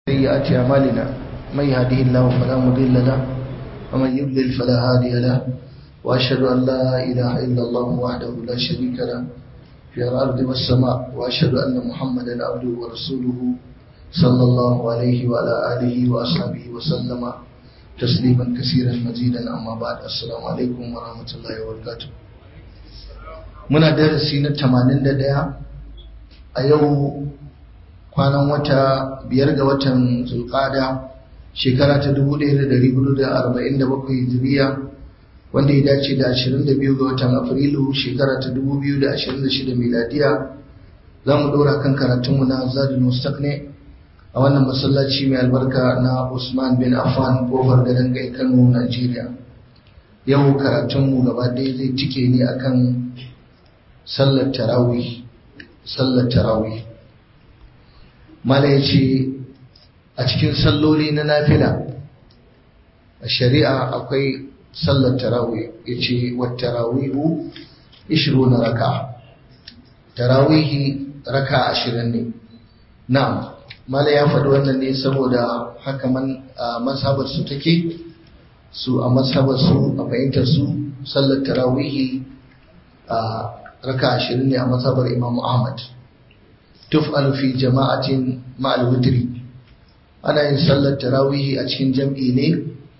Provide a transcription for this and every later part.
سيئات أعمالنا من يهده الله فلا مضل له ومن يضلل فلا هادي له وأشهد أن لا إله إلا الله وحده لا شريك له في الأرض والسماء وأشهد أن محمدا عبده ورسوله صلى الله عليه وعلى آله وأصحابه وسلم تسليما كثيرا مزيدا أما بعد السلام عليكم ورحمة الله وبركاته muna darasi na 81 a yau kwanan wata biyar ga watan zulqada shekara ta 1447 hijiriya wanda ya dace da 22 ga watan afrilu shekara ta 2026 miladiya za mu dora kan karatunmu na zadin mustaqne a wannan masallaci mai albarka na usman bin affan kofar garin gai kano najeriya yau karatunmu gaba ɗaya zai cike ne akan sallar tarawih sallar tarawih mala ya ce a cikin salloli na nafila a shari'a akwai sallar tarawih ya ce wa tarawihu ishiru na raka tarawihi raka ashirin ne na'am mala ya faɗi wannan ne saboda haka man a mazhabar su take su a mazhabar su a fahimtar su sallar tarawihi a raka ashirin ne a mazhabar imam ahmad tuf'alu fi jama'atin ma'al witri ana yin sallar tarawihi a cikin jam'i ne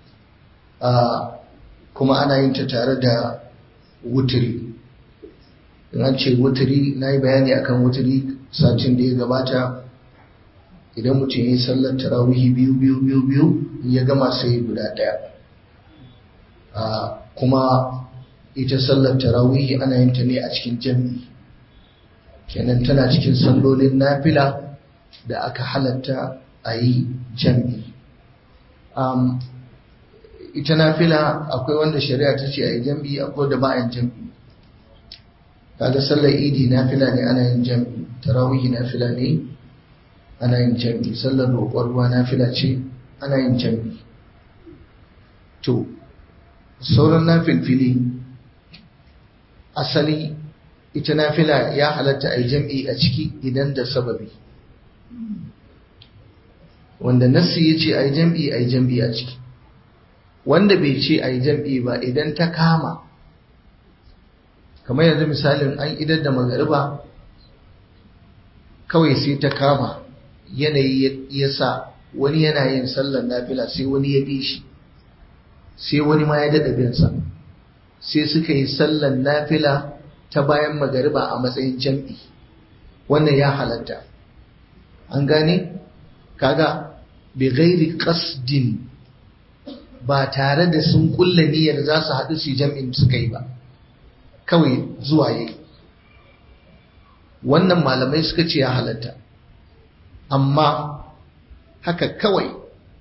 kuma ana yin ta tare da wutiri in an ce wutiri na yi bayani akan wutiri satin da ya gabata idan mutum ya yi sallar tarawihi biyu biyu biyu biyu ya gama sai guda ɗaya kuma ita sallar tarawihi ana yin ta ne a cikin jam'i kenan tana cikin sallolin nafila da aka halatta a yi jam'i ita nafila akwai wanda shari'a ta ce a yi jam'i akwai da ba a yin jam'i kaga sallar idi nafila ne ana yin jam'i tarawihi nafila ne ana yin jam'i sallar roƙon ruwa nafila ce ana yin jam'i to sauran nafilfili asali ita nafila ya halatta a yi jam'i a ciki idan da sababi wanda nassi ya ce a yi jam'i a yi jam'i a ciki wanda bai ce a yi jam'i ba idan ta kama kamar yanzu misalin an idar da magariba kawai sai ta kama yanayi ya sa wani yana yin sallar nafila sai wani ya bi shi sai wani ma ya daɗa binsa sai suka yi sallar nafila ta bayan magariba a matsayin jam'i wannan ya halatta an gane kaga bi gairi qasdin ba tare da sun kulla niyyar za su haɗu su jam'in suka yi ba kawai zuwa yi wannan malamai suka ce ya halatta amma haka kawai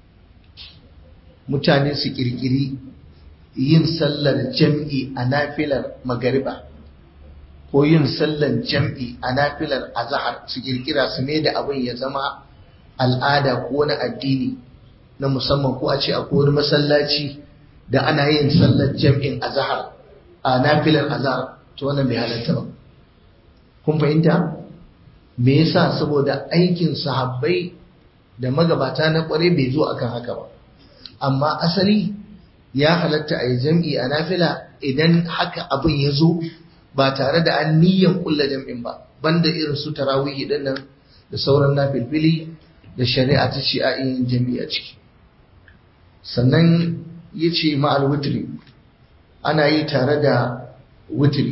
mutane su kirkiri yin sallar jam'i a nafilar magariba ko yin sallar jam'i a nafilar azahar su kirkira su ne da abin ya zama al'ada ko na addini na musamman ko a ce a wani masallaci da ana yin sallar jam'in azahar a nafilar azahar to wannan bai halatta ba kun fahimta me yasa saboda aikin sahabbai da magabata na kware bai zo akan haka ba amma asali ya halatta a yi jam'i a nafila idan haka abin ya zo ba tare da an niyyan kulla jam'in ba banda irin su tarawihi din nan da sauran nafilfili da shari'a ta ce a yin jam'i a ciki sannan ya ce ma'al wutri ana yi tare da wutri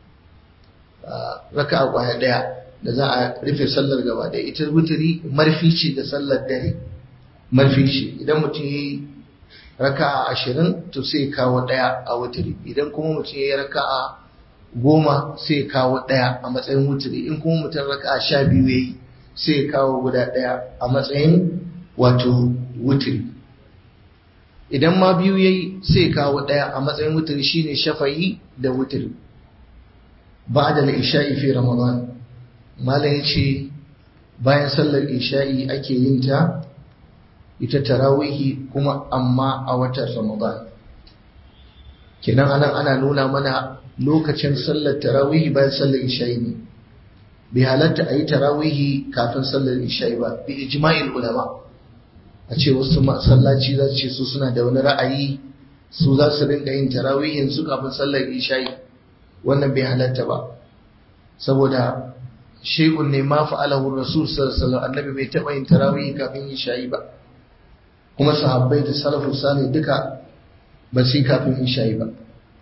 raka a kwaya ɗaya da za a rufe sallar gaba da ita wutri marfi ce da sallar dare marfi ce idan mutum ya yi raka a ashirin to sai kawo ɗaya a wutri idan kuma mutum ya yi raka a goma sai ya kawo ɗaya a matsayin wuturi in kuma mutum raka a sha biyu ya yi sai ya kawo guda ɗaya a matsayin wato wuturi idan ma biyu ya yi sai ya kawo ɗaya a matsayin wuturi shine shafayi da wuturi ba da isha'i fi ramadan malam ya ce bayan sallar isha'i ake yin ta ita tarawihi kuma amma a watan ramadan kenan anan ana nuna mana lokacin sallar tarawihi bayan sallar isha'i ne bai halatta a yi tarawihi kafin sallar isha'i ba bi ijma'il ulama a ce wasu masallaci za su ce su suna da wani ra'ayi su za su rinka yin tarawihin su kafin sallar isha'i wannan bai halatta ba saboda shay'un ne ma fa'alahu rasul sallallahu alaihi wasallam annabi bai taba yin tarawih kafin isha'i ba kuma sahabbai da salafu salih duka ba su kafin isha'i ba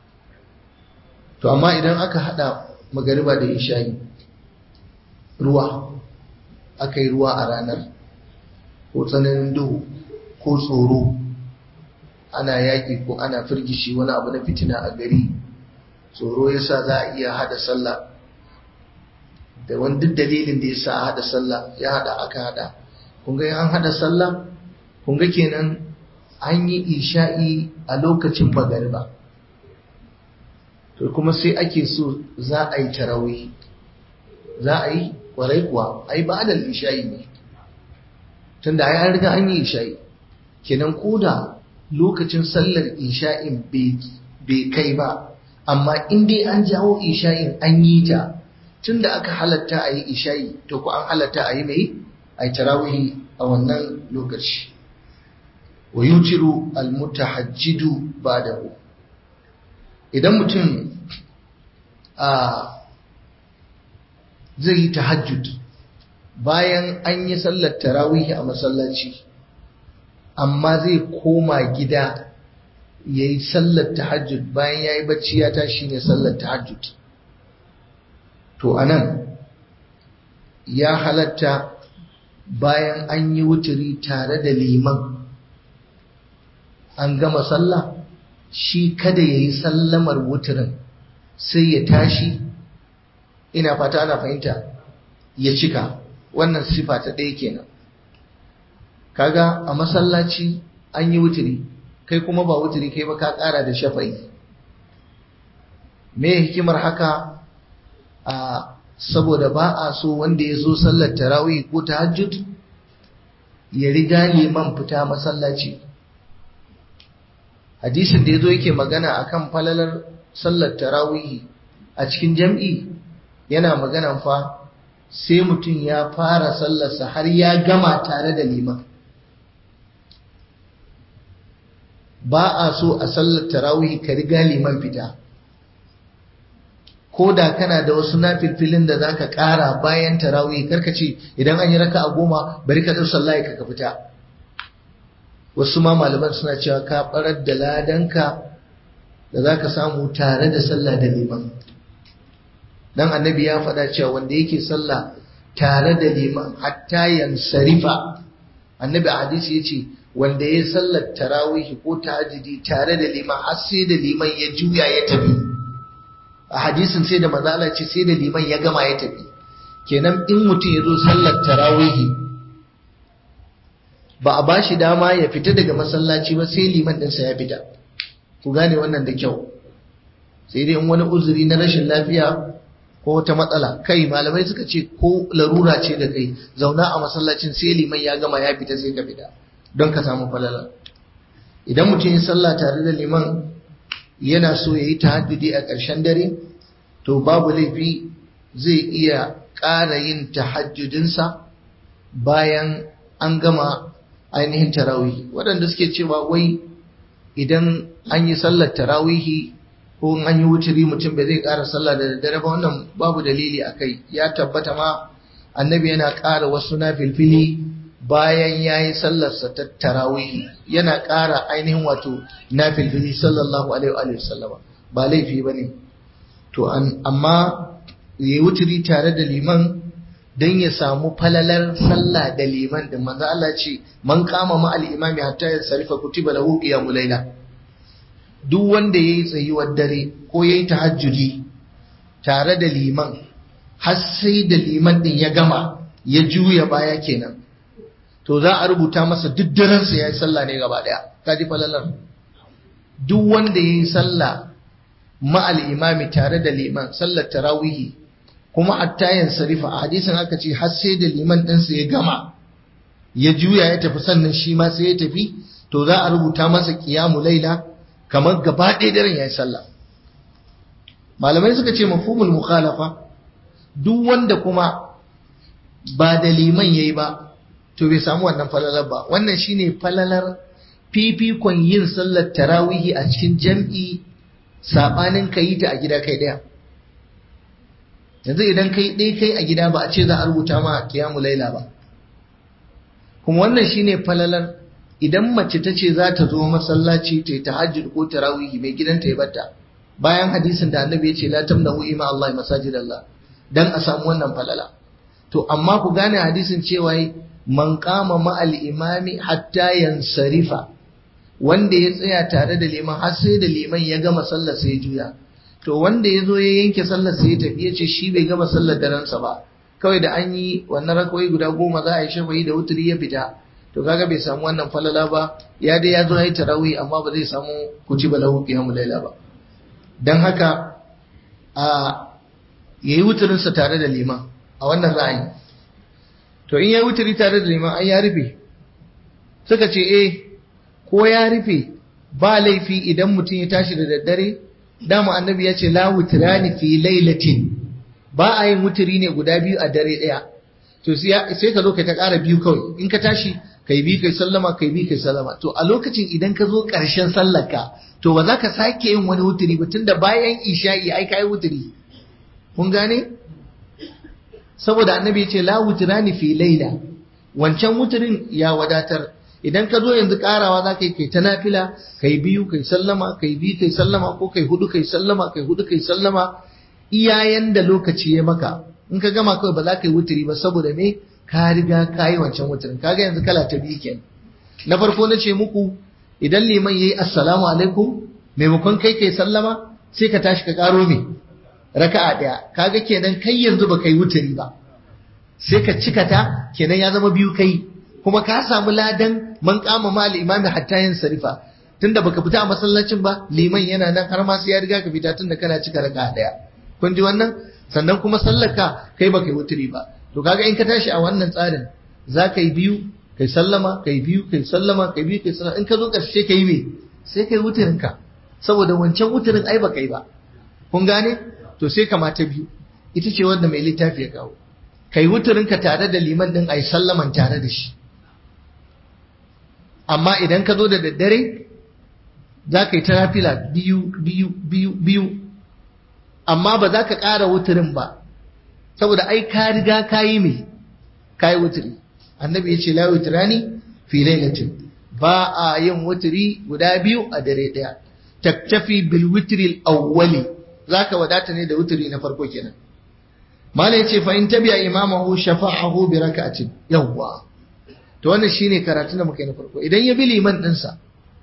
to amma idan aka hada magariba da isha'i ruwa aka yi ruwa a ranar ko tsananin duhu ko tsoro ana yaƙi ko ana firgishi wani abu na fitina a gari tsoro yasa za a iya hada sallah da wani duk dalilin da yasa a hada sallah ya hada aka hada kun ga an hada sallah kun ga kenan an yi isha'i a lokacin magariba to kuma sai ake so za a yi tarawih za a yi kwarai kuwa ai ba da isha'i ne tunda ai an riga an yi isha'i kenan koda lokacin sallar isha'in bai kai ba amma in dai an jawo isha'in an yi ta tunda aka halatta a yi isha'i to ku an halatta a yi mai a yi tarawihi a wannan lokaci wa yutiru almutahajjidu ba'dahu idan mutum a zai yi tahajjud bayan an yi sallar tarawihi a masallaci amma zai koma gida ya yi sallar tahajjud bayan ya yi bacci ya tashi ne sallar tahajjud to anan ya halatta bayan an yi wuturi tare da liman an gama sallah shi kada ya yi sallamar wuturin sai ya tashi ina fata ana fahimta ya cika wannan sifa ta ɗaya kenan kaga a masallaci an yi wuturi kai kuma ba wuturi kai ba ka ƙara da shafa'i me hikimar haka a saboda ba a so wanda ya zo sallar tarawih ko tahajjud ya riga liman fita masallaci hadisin da ya zo yake magana akan falalar sallar tarawih a cikin jam'i yana magana fa sai mutum ya fara sallarsa har ya gama tare da liman ba a so a sallar tarawih ka riga liman fita ko da kana da wasu nafilfilin da zaka ƙara bayan tarawih karka ce idan an yi raka a goma bari ka ɗau layi ka fita wasu ma malaman suna cewa ka ɓarar da ladanka da zaka samu tare da sallah da liman dan annabi ya faɗa cewa wanda yake sallah tare da liman hatta yansarifa annabi a hadisi yace wanda ya sallar tarawih ko tahajjudi tare da liman har sai da liman ya juya ya tafi a hadisin sai da manzala ce sai da liman ya gama ya tafi kenan in mutum ya zo sallar tarawih ba a bashi dama ya fita daga masallaci ba sai liman ɗinsa ya fita ku gane wannan da kyau sai dai in wani uzuri na rashin lafiya ko wata matsala kai malamai suka ce ko larura ce da kai zauna a masallacin sai liman ya gama ya fita sai ka fita don ka samu falala idan mutum ya sallah tare da liman yana so ya yi tahajjudi a ƙarshen dare to babu laifi zai iya ƙara yin tahajjudinsa bayan an gama ainihin tarawih waɗanda suke cewa wai idan an yi sallar tarawihi ko an yi wuturi mutum bai zai ƙara sallah da daddare ba wannan babu dalili a kai ya tabbata ma annabi yana ƙara wasu na filfili bayan ya yi sallarsa ta tarawihi yana ƙara ainihin wato na filfili sallallahu alaihi wa sallama ba laifi ba ne to amma ya yi wuturi tare da liman don ya samu falalar sallah da liman da manzo Allah ce man kama ma al-imami hatta ya sarifa kutiba lahu qiyamul layla duk wanda ya yi tsayuwar dare ko ya yi tahajjudi tare da liman har sai da liman din ya gama ya juya baya kenan to za a rubuta masa duk darensa ya yi sallah ne gaba daya kaji falalar duk wanda ya yi sallah ma'al imami tare da liman sallar tarawihi kuma attayan sarifa a hadisin aka ce har sai da liman ɗinsa ya gama ya juya ya tafi sannan shi ma sai ya tafi to za a rubuta masa kiyamu laila kamar gaba ɗaya daren ya yi sallah malamai suka ce mafhumul mukhalafa duk wanda kuma ba da liman yayi ba to bai samu wannan falalar ba wannan shine falalar fifikon yin sallar tarawihi a cikin jam'i sabanin ka yi ta a gida kai daya yanzu idan kai ɗaya kai a gida ba a ce za a rubuta ma kiyamu laila ba kuma wannan shine falalar idan mace ta ce za ta zo masallaci ta yi tahajjud ko tarawihi mai gidanta ya bata bayan hadisin da annabi ya ce la tamnahu ima Allah masajid Allah dan a samu wannan falala to amma ku gane hadisin cewa man qama ma'al imami hatta yansarifa wanda ya tsaya tare da liman har sai da liman ya gama sallar sai juya to wanda ya zo ya yanke sallar sai ya tafi ya ce shi bai gama sallar daransa ba kawai da an yi wannan rakwai guda goma za a yi shafayi da wuturi ya fita to kaga bai samu wannan falala ba ya dai ya zo ya yi tarawih amma ba zai samu kuci ba lahu qiyamul laila ba dan haka a yayi wuturinsa tare da liman a wannan ra'ayi to in yayi wuturi tare da liman ai ya rufe suka ce eh ko ya rufe ba laifi idan mutum ya tashi da daddare dama annabi ya ce la wutrani fi lailatin ba a yin wuturi ne guda biyu a dare daya to sai ka zo ka ta ƙara biyu kawai in ka tashi kai bi kai sallama kai bi kai sallama to a lokacin idan ka zo ƙarshen sallarka to ba za ka sake yin wani wuturi ba tunda bayan isha'i ai kai wuturi kun gane saboda annabi ya ce la wutrani fi laila wancan wuturin ya wadatar idan ka zo yanzu karawa za ka yi kai ta nafila kai biyu kai sallama kai biyu kai sallama ko kai hudu kai sallama kai hudu kai sallama iyayen da lokaci ya maka in ka gama kawai ba za ka yi wuturi ba saboda me ka riga ka yi wancan wuturin kaga yanzu kala ta biyu kenan na farko na ce muku idan liman yayi assalamu alaikum maimakon kai kai sallama sai ka tashi ka karo me raka'a daya kaga kenan kai yanzu ba kai wuturi ba sai ka cika ta kenan ya zama biyu kai kuma ka samu ladan man kama ma imami hatta yin sarifa tunda baka fita a masallacin ba liman yana nan har ma sai ya riga ka fita tunda kana cika raka daya kun ji wannan sannan kuma sallaka kai baka yi wuturi ba to kaga in ka tashi a wannan tsarin za ka yi biyu kai sallama kai biyu kai sallama kai biyu kai sallama in ka zo karshe kai me sai kai wuturin ka saboda wancan wuturin ai baka yi ba kun gane to sai kamata biyu ita ce wanda mai littafi ya kawo kai wuturin ka tare da liman din ai sallaman tare da shi amma idan ka zo da daddare za ka yi ta nafila biyu biyu biyu biyu amma ba za ka ƙara wuturin ba saboda ai ka riga ka yi mai ka yi wuturi annabi ya ce la wuturani fi lailatin ba a yin wuturi guda biyu a dare ɗaya taktafi bil wutri awwali zaka wadata ne da wuturi na farko kenan mala yace fa in tabi'a imamahu shafa'ahu bi rak'atin yawwa to wannan shine karatu da muka yi na farko idan ya bi liman dinsa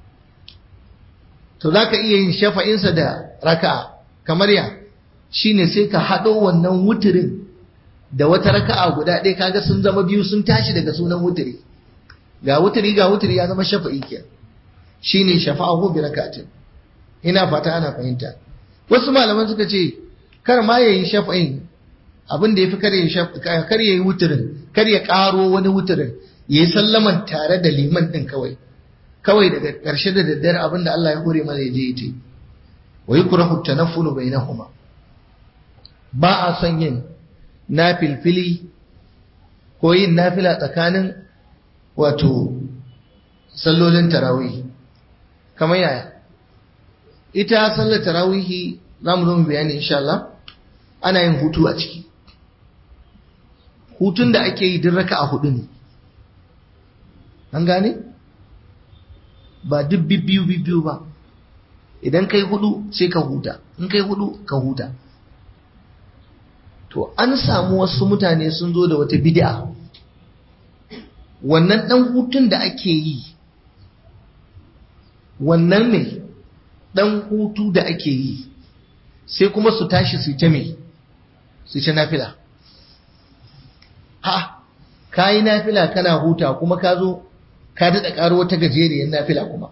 to zaka iya yin shafa'insa da raka'a kamar ya shine sai ka hado wannan wuturin da wata raka'a guda ɗaya kaga sun zama biyu sun tashi daga sunan wuturi ga wuturi ga wuturi ya zama shafa'i ke shine shafa'ahu bi rak'atin ina fata ana fahimta wasu malaman suka ce kar ma yayi shafa'in abin da yafi kar yayi kar yayi wuturin kar ya karo wani wuturin ya yi sallaman tare da liman ɗin kawai kawai daga ƙarshe da daddare abin da Allah ya hore mana ya je ya ce wa yi kura hutta na fulu bai na kuma ba a son yin na filfili ko yin nafila tsakanin wato sallolin tarawih kamar yaya ita sallar tarawihi za mu zo mu bayani insha Allah ana yin hutu a ciki hutun da ake yi duk raka a hudu ne an gane ba duk bibbiyu bibbiyu ba idan kai hudu sai ka huta in kai hudu ka huta to an samu wasu mutane sun zo da wata bid'a wannan dan hutun da ake yi wannan ne dan hutu da ake yi sai kuma su tashi su ta me su ta nafila ha ka yi nafila kana huta kuma ka zo ka daɗa ƙaro wata gajeriyar nafila kuma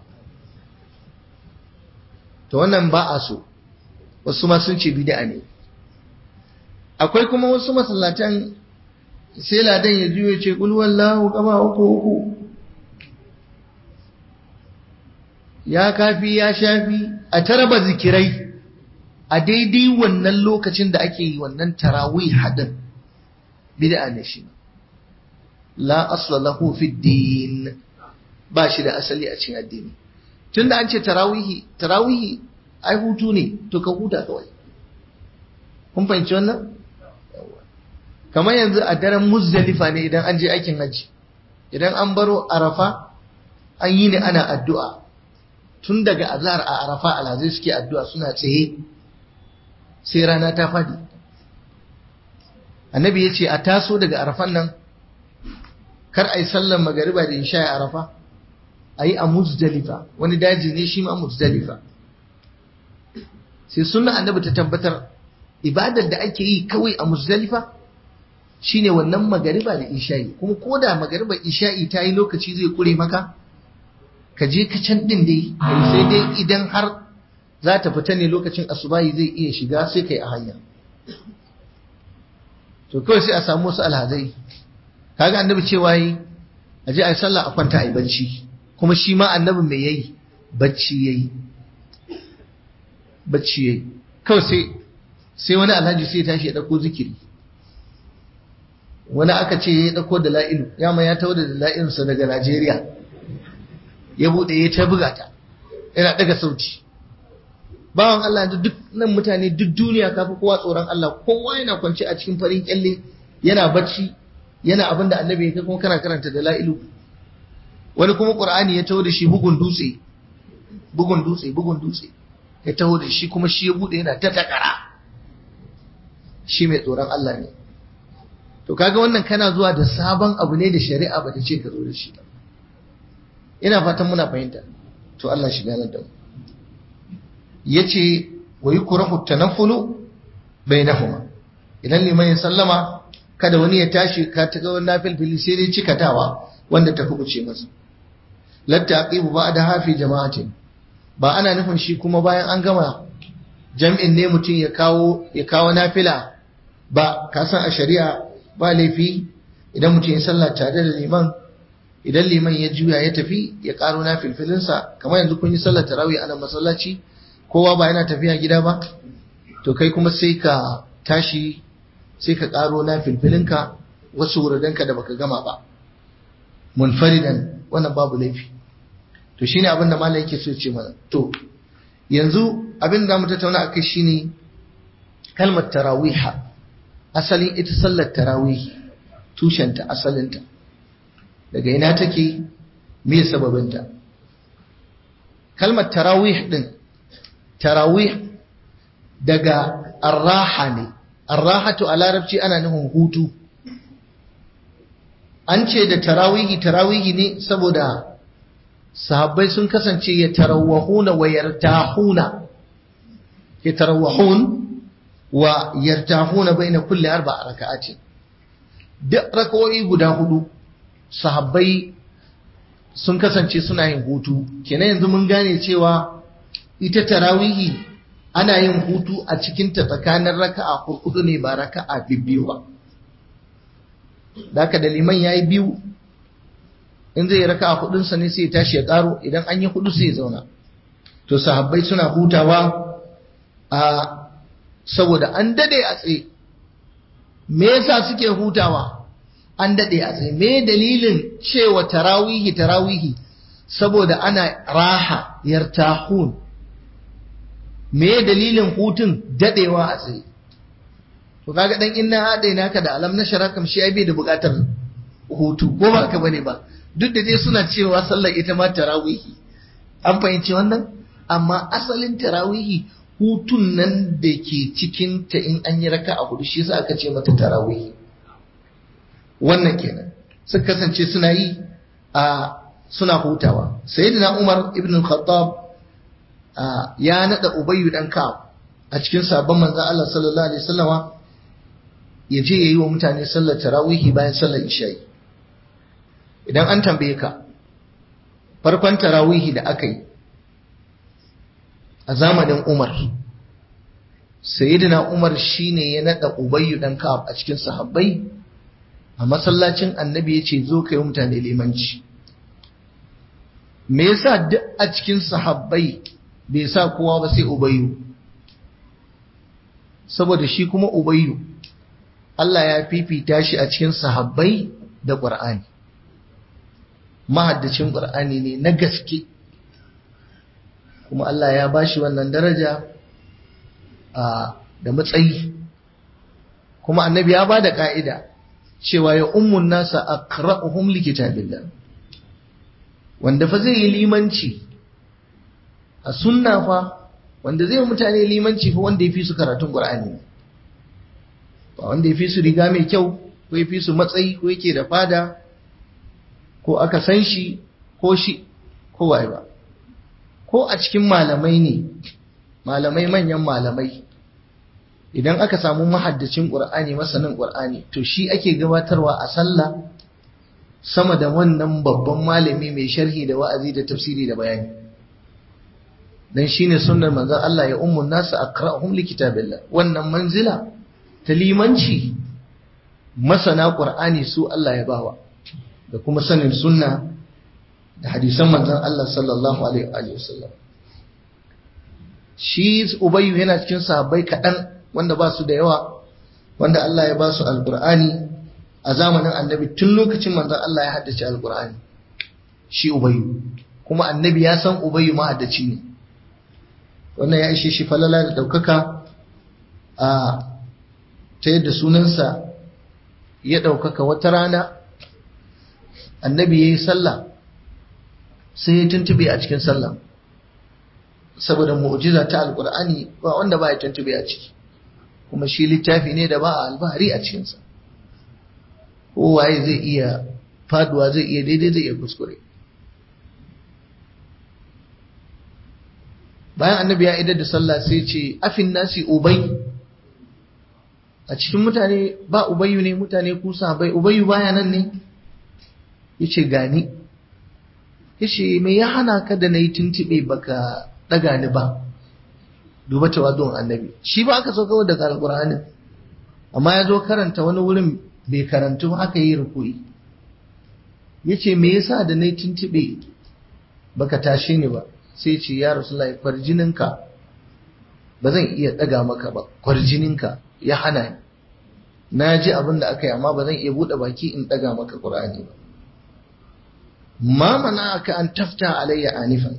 to wannan ba a so wasu ma sun ce bid'a ne akwai kuma wasu masallatan sai ladan ya juyo ce kul wallahu kama uku uku ya kafi ya shafi a taraba zikirai a daidai wannan lokacin da ake yi wannan tarawih hadin bid'a ne shi la asla lahu fi din ba shi da asali a cikin addini tunda an ce tarawihi tarawihi ai hutu ne to ka huta kawai kun fahimci wannan kamar yanzu a daren muzdalifa ne idan an je aikin hajji idan an baro arafa an yi ne ana addu'a tun daga azhar a arafa alhazai suke addu'a suna tsaye sai rana ta fadi annabi ya ce a taso daga arafan nan kar a yi sallan magariba da isha a arafa a yi a muzdalifa wani daji ne shi ma muzdalifa sai sunna annabi ta tabbatar ibadar da ake yi kawai a muzdalifa shine wannan magariba da isha'i kuma ko da magariba isha'i ta yi lokaci zai kure maka ka je ka can din dai sai dai idan har za ta fita ne lokacin asubahi zai iya shiga sai kai a hanya to kawai sai a samu wasu alhazai kaga annabi cewa yi a je a yi sallah a kwanta a yi bacci kuma shi ma annabi mai yayi bacci yayi bacci yayi kawai sai sai wani alhaji sai ya tashi ya dauko zikiri wani aka ce ya dauko da la'ilu ya ma ya tawo da la'ilunsa daga Najeriya ya bude ya ta buga ta yana daga sauti bawan Allah yanzu duk nan mutane duk duniya kafi kowa tsoron Allah kowa yana kwance a cikin farin kyalle yana bacci yana abin da annabi ya kuma kana karanta da la'ilu wani kuma qur'ani ya taho da shi bugun dutse bugun dutse bugun dutse ya taho da shi kuma shi ya bude yana ta takara shi mai tsoron Allah ne to kaga wannan kana zuwa da sabon abu ne da shari'a ba ta ce ka zo da shi ba ina fatan muna fahimta to Allah shi ganar da mu yace wa yukrahu tanaffulu bainahuma idan liman ya sallama kada wani ya tashi ka ta ga wannan filfili sai dai cikatawa wanda ta kubuce masa latta aqibu ba'da hafi jama'atin ba ana nufin shi kuma bayan an gama jam'in ne mutum ya kawo ya kawo nafila ba ka san a shari'a ba laifi idan mutum ya sallah tare da liman idan liman ya juya ya tafi ya karo na filfilinsa kamar yanzu kun yi sallar tarawih a nan masallaci kowa ba yana tafiya gida ba to kai kuma sai ka tashi sai ka karo na filfilinka wasu wuradanka da baka gama ba munfaridan wannan babu laifi to shine abin da malam yake so ce mana to yanzu abin da mu tattauna akai shine kalmar tarawiha asalin ita sallar tarawih tushenta asalinta daga ina take me sababinta kalmar tarawih din tarawih daga arraha ne arrahatu a larabci ana nufin hutu an ce da tarawihi tarawihi ne saboda sahabbai sun kasance ya tarawahuna wa yartahuna ya tarawahun wa yartahuna baina kulli arba'a raka'atin duk rakawoyi guda hudu sahabbai sun kasance suna yin hutu kenan yanzu mun gane cewa ita tarawihi ana yin hutu a cikin ta tsakanin raka'a hudu ne ba raka'a biyu ba Daka da liman yayi biyu in zai raka'a hudun sa ne sai ya tashi ya karo idan an yi hudu sai ya zauna to sahabbai suna hutawa a saboda an dade a tsaye me yasa suke hutawa an dade a tsaye me dalilin cewa tarawihi tarawihi saboda ana raha yartahun me dalilin hutun dadewa a tsaye to kaga dan inna hade naka da alam na sharakam shi ai bai da bukatar hutu ko ba ka bane ba duk da dai suna cewa sallar ita ma tarawihi an fahimci wannan amma asalin tarawihi hutun nan da ke cikin ta in an yi raka a hudu shi yasa aka ce mata tarawihi wannan kenan suka kasance suna yi a suna hutawa sayyidina Umar ibn al-Khattab ya nada Ubayy dan Ka'ab a cikin sabon manzon Allah sallallahu alaihi wasallama ya je yayi wa mutane sallar tarawihi bayan sallar isha'i idan an tambaye ka farkon tarawihi da aka yi a zamanin Umar sayyidina Umar shine ya nada Ubayy dan Ka'ab a cikin sahabbai a masallacin Annabi yace zo kai mutane limanci me yasa duk a cikin sahabbai bai sa kowa ba sai Ubayyu saboda shi kuma Ubayyu Allah ya fifita shi a cikin sahabbai da ƙur'ani mahaddacin ƙur'ani ne na gaske kuma Allah ya bashi wannan daraja da matsayi kuma annabi ya ba da ƙa'ida cewa ya ummun nasa a ƙara'uhun likitabillah wanda fa zai yi limanci a sunna fa wanda zai mutane limanci fa wanda ya fi su karatun ƙur'ani ba wanda ya fi su riga mai kyau ko ya fi su matsayi ko yake da fada ko aka san shi ko shi ko waye ba ko a cikin malamai ne malamai manyan malamai idan aka samu mahaddacin ƙur'ani masanin ƙur'ani to shi ake gabatarwa a sallah sama da wannan babban malami mai sharhi da wa'azi da tafsiri da bayani dan shine sunnar manzon Allah ya ummun nasu aqra'uhum likitabillah wannan manzila ta limanci masana ƙur'ani su Allah ya bawa da kuma sanin sunna da hadisan manzon Allah sallallahu alaihi wa sallam shi ubayyu yana cikin sahabbai kaɗan wanda ba su da yawa wanda Allah ya ba su alƙur'ani a zamanin annabi tun lokacin manzon Allah ya haddace alƙur'ani shi ubayyu kuma annabi ya san ubayyu mahaddaci ne wannan ya ishe shi falala da ɗaukaka a ta yadda sunansa ya ɗaukaka wata rana annabi ya yi sallah sai ya tuntube a cikin sallah saboda mu'jiza ta alkur'ani ba wanda ba ya tuntube a ciki kuma shi littafi ne da ba a albahari a cikinsa kowaye zai iya faduwa zai iya daidai zai iya kuskure bayan annabi ya idar da sallah sai ce afin nasi ubai a cikin mutane ba ubayyu ne mutane kusa bai ubayyu baya nan ne yace gani yace me ya hana ka da nayi tuntube baka daga ni ba duba tawadun annabi shi ba aka so kawai daga alqur'anin amma ya zo karanta wani wurin bai karantu aka yi rukuyi yace me yasa da nayi tuntube baka tashe ni ba sai ce ya rasulullahi kwarjininka ba zan iya daga maka ba kwarjininka ya hana ni na ji abin da aka yi amma ba zan iya buɗe baki in ɗaga maka ƙur'ani ba ma mana aka an tafta alayya anifan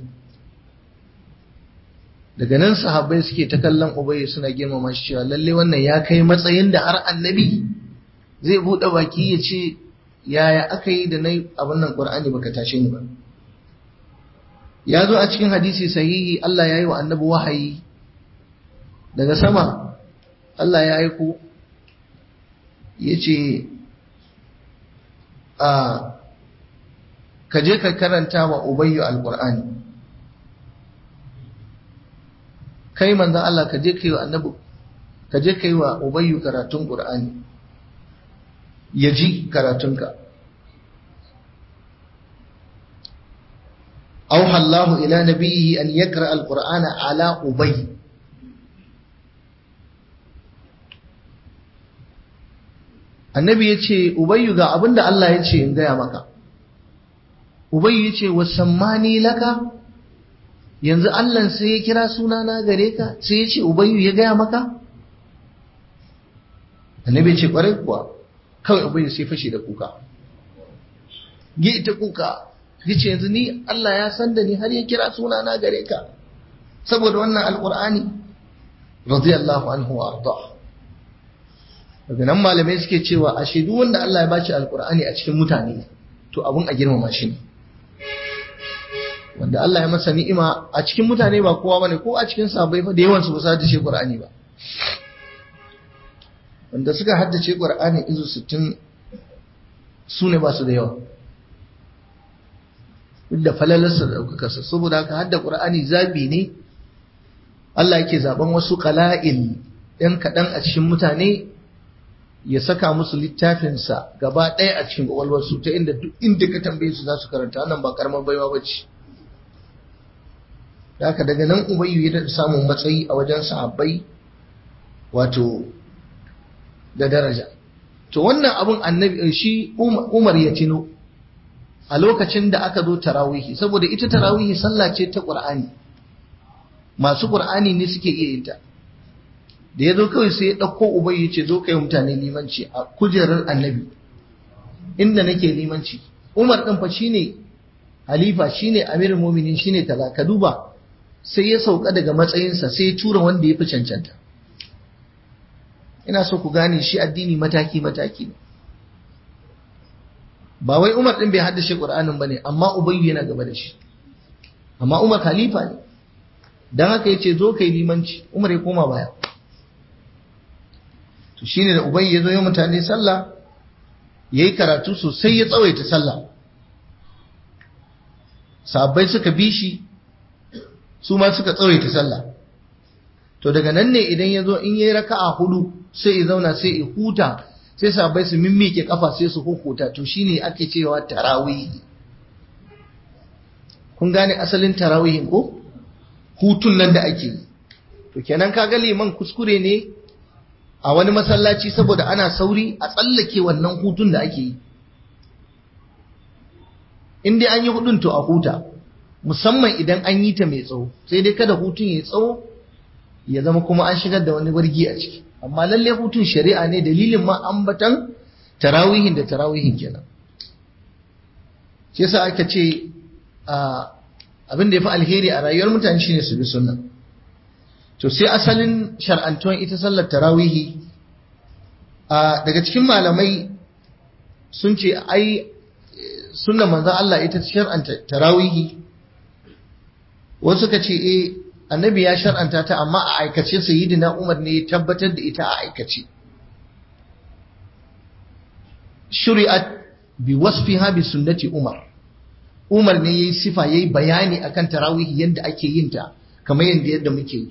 daga nan sahabbai suke ta kallon ubayi suna girmama shi cewa lalle wannan ya kai matsayin da har annabi zai buɗe baki ya ce yaya aka yi da na abin nan ƙur'ani baka tashe ni ba ya zo a cikin hadisi sahihi Allah ya yi wa annabi wahayi daga sama Allah ya aiko ya ce a ka je ka karanta wa ubayyu alƙur'ani kai manzan Allah ka je ka yi wa annabi ka je ka yi wa ubayyu karatun ƙur'ani ya ji karatunka أوحى الله إلى نبيه أن يقرأ القرآن على أبي annabi ya ce ubayyu ga abin da Allah ya ce in gaya maka ubayyu ya ce wasammani laka yanzu Allah sai ya kira sunana gare ka sai ya ce ubayyu ya gaya maka annabi ya ce kwarai kuwa kawai ubayyu sai fashe da kuka gi ta kuka ya ce yanzu ni Allah ya san da ni har ya kira sunana gare ka saboda wannan alkur'ani radiyallahu anhu wa arda daga nan malamai suke cewa a shaidu wanda Allah ya bashi alkur'ani a cikin mutane to abun a girmama shi ne wanda Allah ya masa ni'ima a cikin mutane ba kowa bane ko a cikin sahabbai fa da yawan su ba su haddace Qur'ani ba wanda suka haddace Qur'ani izu 60 su ne ba su da yawa duk da falalarsa da ɗaukakarsa saboda haka hadda Qur'ani zabi ne Allah yake zaben wasu qala'il ɗan kaɗan a cikin mutane ya saka musu littafinsa gaba ɗaya a cikin ƙwaƙwalwarsu ta inda duk inda ka tambaye su za su karanta wannan ba karamar baiwa ba ce haka daga nan ubayyu ya daɗa samun matsayi a wajen sahabbai wato da daraja to wannan abun annabi shi umar ya tino a lokacin da aka zo tarawihi saboda ita tarawihi sallah ce ta qur'ani masu qur'ani ne suke iya yin ta da ya zo kawai sai ya ɗauko ubai ya ce zo ka yi mutane limanci a kujerar annabi inda nake limanci Umar din fa shine halifa shine amirul mu'minin shine kaza ka duba sai ya sauka daga matsayinsa sai ya tura wanda ya fi cancanta ina so ku gane shi addini mataki mataki ne ba wai Umar din bai haddace Qur'anin bane amma Ubayyu yana gaba da shi amma Umar khalifa ne dan haka yace zo kai limanci Umar ya koma baya to shine da Ubayyu ya zo ya mutane sallah yayi karatu sosai ya tsawaita sallah sahabbai suka bi shi su ma suka tsawaita sallah to daga nan ne idan ya zo in yayi raka'a hudu sai ya zauna sai ya huta sai sahabbai su mimmike kafa sai su hukuta to shine ake cewa tarawih kun gane asalin tarawihin ko hutun nan da ake yi to kenan kaga liman kuskure ne a wani masallaci saboda ana sauri a tsallake wannan hutun da ake yi in dai an yi hudun to a huta musamman idan an yi ta mai tsawo sai dai kada hutun ya tsawo ya zama kuma an shigar da wani wargi a ciki amma lalle hutun shari'a ne dalilin ma ambatan tarawihin da tarawihin kenan shi yasa aka ce abin da ya fi alheri a rayuwar mutane shine su bi sunna to sai asalin shar'antuwan ita sallar tarawihi daga cikin malamai sun ce ai sunna manzon Allah ita shar'anta tarawihi wasu suka ce eh annabi ya shar'anta ta amma a aikace sayyidina Umar ne ya tabbatar da ita a aikace shuri'at bi wasfiha bi sunnati Umar Umar ne yayi sifa yayi bayani akan tarawih yadda ake yin ta kamar yadda yadda muke yi